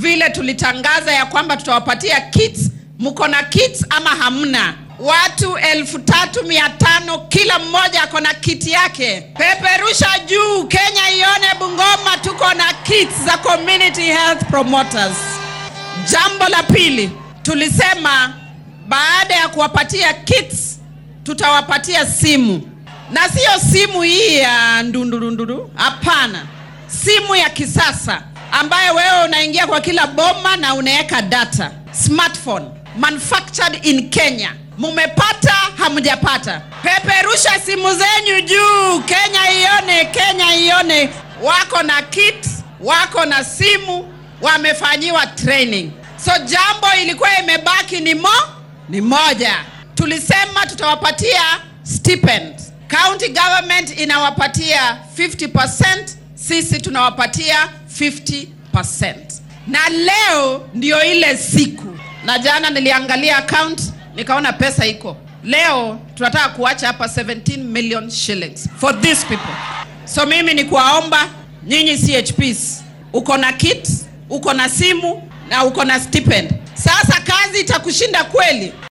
vile tulitangaza ya kwamba tutawapatia kits. Mko na kits ama hamna? Watu elfu tatu mia tano kila mmoja ako na kiti yake. Peperusha juu, Kenya ione Bungoma tuko na kits za community health promoters. Jambo la pili, tulisema baada ya kuwapatia kits tutawapatia simu, na siyo simu hii ya ndundurunduru, hapana, simu ya kisasa ambayo wewe unaingia kwa kila boma na unaweka data, smartphone manufactured in Kenya. Mumepata hamjapata? Peperusha simu zenyu juu, Kenya ione, Kenya ione. Wako na kit, wako na simu, wamefanyiwa training. So jambo ilikuwa imebaki ni mo ni moja. Tulisema tutawapatia stipend. County government inawapatia 50%, sisi tunawapatia 50%. Na leo ndio ile siku, na jana niliangalia account nikaona pesa iko. Leo tunataka kuacha hapa 17 million shillings for these people. So mimi ni kuwaomba nyinyi CHPs, uko na kit, uko na simu na uko na stipend. Sasa kazi itakushinda kweli?